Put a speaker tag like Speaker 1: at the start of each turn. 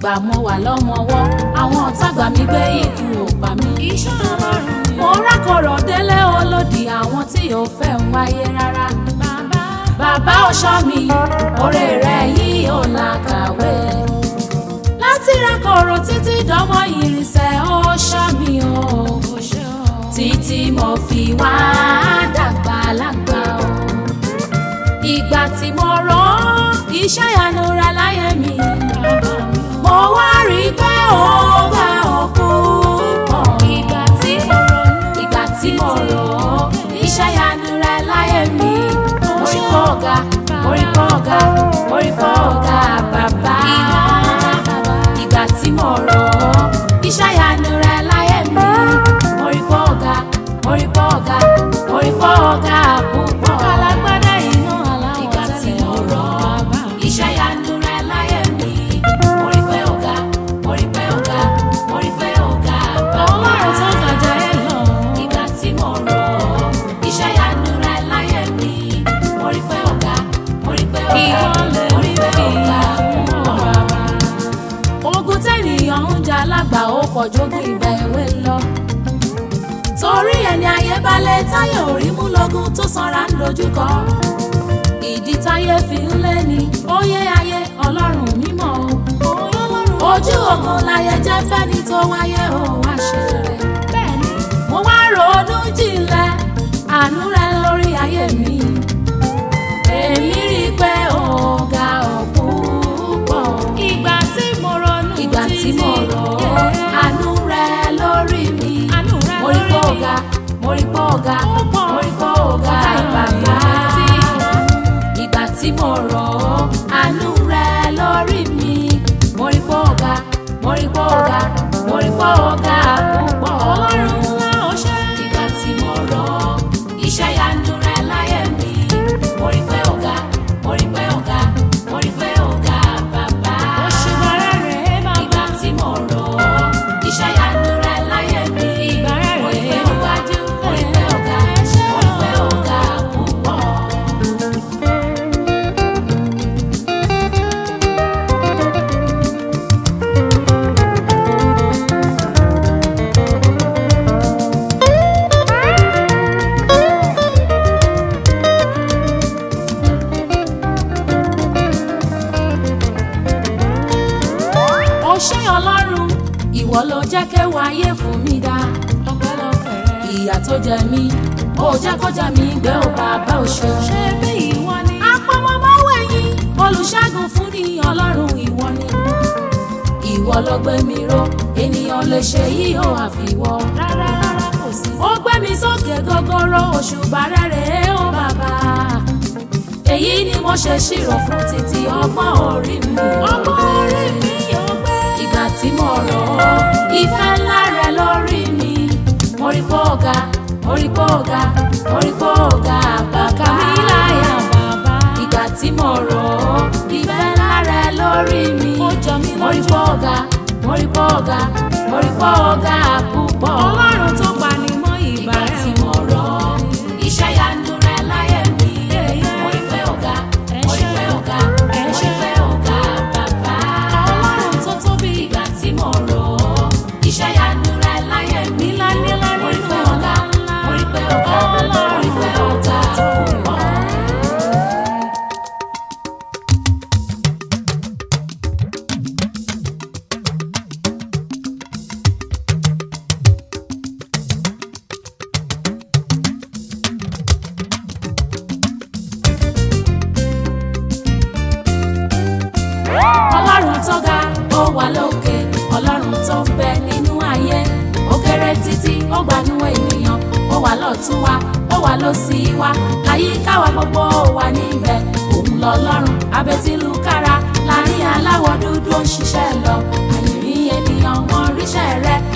Speaker 1: ìgbà mo wà lọ́mọwọ́ àwọn ọ̀tá gbà mí gbé ikú ò pa mí.
Speaker 2: iṣẹ́ ọlọ́run ni
Speaker 1: mo rákọ̀rọ̀ délé olódì àwọn tí ò fẹ́ ń wáyé rárá.
Speaker 2: bàbá
Speaker 1: bàbá ọ̀ṣọ́ mi oore rẹ̀ yìí ò làkàwé. láti rákọ̀rọ̀ títí dánmọ́ ìrìnsẹ̀ ọ̀ṣọ́ mi o.
Speaker 2: kò ṣe ọ́.
Speaker 1: títí mo fi wá dàgbà lágbà o. ìgbà tí mo rọ́ iṣẹ́ ìyanu rẹ̀ láyé mi. mo wá rí i pé ó bá òkú pọ̀.
Speaker 2: ìgbà tí mo ronú
Speaker 1: ìgbà tí mo rọ̀ ọ́ iṣẹ́ ìyanu rẹ̀ láyé mi. mo rí pọ̀ ọ̀gá mo rí pọ̀ ọ̀gá mo rí pọ̀ ọ̀gá bàbá. ìgbà tí mo rọ̀ ọ́ iṣẹ́ ìyanu rẹ̀ láyé mi. mo rí pọ̀ ọ̀gá mo rí pọ̀ ọ̀gá mo rí pọ̀ ọ̀gá púpọ̀.
Speaker 2: alágbádá iná aláwọ̀
Speaker 1: ìgbà tí
Speaker 2: tẹ́lẹ̀
Speaker 1: mo rọ̀
Speaker 2: bàbá
Speaker 1: ọ́ iṣẹ́ ìyanu rẹ̀ láyé mi. mo rí pé ọ̀gá mo rí pé ọ̀gá mo rí pé ọ̀gá bàbá
Speaker 2: ọlọ́run tó gàjà ẹ lọ.
Speaker 1: ìgbà tí mo rọ̀ ọ́ iṣẹ́ ìyanu rẹ̀ láyé mi mo rí pé ọ̀gá mo rí pé ọ̀gá
Speaker 2: Ìwọlẹ̀
Speaker 1: mo rí pé ọ̀gá
Speaker 2: fún
Speaker 1: ọ̀gá. ogun tẹ́nìyàn ń jà lágbà ó pọ̀ jókè ìgbà èwe lọ torí ẹni ayé balẹ̀ táyé orí mú lógún tó sanra ń dojúkọ ìdí táyé fi ń lé ní óyé ayé ọlọ́run mímọ́ o ojú ogun láyé jẹ́ fẹ́ni tó wáyé o wá ṣe rere
Speaker 2: bẹ́ẹ̀ni
Speaker 1: mo wá ronú jinlẹ̀ àánú rẹ lórí ayé mi èmi rí i pé ọ̀gá ọ̀pọ̀
Speaker 2: ìgbà tí mo ronú
Speaker 1: ìgbà tí mo rọ̀ ọ́ àánú rẹ lórí mi
Speaker 2: Àánú rẹ
Speaker 1: mo rí pé
Speaker 2: lórí mi.
Speaker 1: ọ̀gá mo rí pé ọ̀gá
Speaker 2: Ó pọ̀.
Speaker 1: mo rí pé ọ̀gá bàbá ìgbà tí mo rọ̀ ọ́ àánú rẹ lórí mi mo rí pé ọ̀gá mo rí pé ọ̀gá mo rí pé ọ̀gá púpọ̀
Speaker 2: ọlọ́run ńlá ọṣẹ́.
Speaker 1: ìgbà tí mo rọ̀ ọ́ iṣẹ́ ìyanu rẹ láyé mi mo rí pé ọ̀gá mo rí pé ọ̀gá mo rí pé ọ̀gá bàbá
Speaker 2: òṣùbàrẹ̀ rẹ̀ bàbá.
Speaker 1: ìgbà tí mo rọ̀ ọ́ iṣẹ́ ìyanu rẹ láyé mi
Speaker 2: Ìgbà rẹ̀
Speaker 1: mo rí pé
Speaker 2: rèé
Speaker 1: ọ̀gá mo rí pé ọ̀gá mo rí pé ọ̀gá púpọ̀. ó ṣé ọlọ́run ìwọ ló jẹ́ kéwà ayé fún mi dá
Speaker 2: ọpẹ́lọpẹ́ rẹ̀.
Speaker 1: ìyà tó jẹ mí ó jẹ́ kó jẹ mí gbé ó bàbá òṣè.
Speaker 2: ṣé bí ìwọ ni.
Speaker 1: apọmọmọwé yín olùṣègùn fún ní ọlọ́run ìwọ ni ìwọ ló gbé mi ró ènìyàn lè ṣe yìí ó àfiwọ́.
Speaker 2: rárá rárá kò sí.
Speaker 1: ó gbé mi sókè gogoro òṣùbà rẹ̀ rèé ó bàbá èyí ni mo ṣe ṣírò fún títí ọgbọ́n orí mi.
Speaker 2: ọgbọ́n orí mi yóò gbé.
Speaker 1: ìgbà tí mo rọ̀ ọ́ ìfẹ́ ńlá rẹ lórí mi mo rí pé ọ̀gá mo rí pé ọ̀gá mo rí pé ọ̀gá bàbá mi láyà
Speaker 2: bàbá.
Speaker 1: ìgbà tí mo rọ̀ ọ́ ìfẹ́ ńlá rẹ lórí mi
Speaker 2: Ó jọ mí
Speaker 1: mo rí
Speaker 2: lójú.
Speaker 1: pé ọ̀gá mo rí pé ọ̀gá mo rí pé ọ̀gá púpọ̀
Speaker 2: ọlọ́run tó pa ni mọ́ ìgbà
Speaker 1: ìgbà
Speaker 2: rẹ̀
Speaker 1: tí mo rọ̀ ọ́ iṣẹ́ yanu rẹ láyé mi mo rí pé ọ̀gá mo rí pé ọ̀gá mo rí pé ọ̀gá bàbá
Speaker 2: ọlọ́run tó tóbi.
Speaker 1: ìgbà tí mo rọ̀ ọ́ iṣẹ́ yanu rẹ láyé mi
Speaker 2: Nílá nílá
Speaker 1: mo rí
Speaker 2: nínú
Speaker 1: pé ọ̀gá
Speaker 2: ńlá.
Speaker 1: mo rí pé ọ̀gá mo rí pé ọ̀gá púpọ̀. ọlọ́run tó ga ó wà lókè ọlọ́run tó ń bẹ nínú ayé ó kéré títí ó gbanú ènìyàn ó wà lọ́tún wa ó wà lósì wa àyíká wa gbogbo ó wà níbẹ̀ òun lọ́lọ́run abẹ́tílùkára láàrin aláwọ̀ dúdú ó ń ṣiṣẹ́ lọ àyìnrín ènìyàn wọn ríṣẹ́ rẹ̀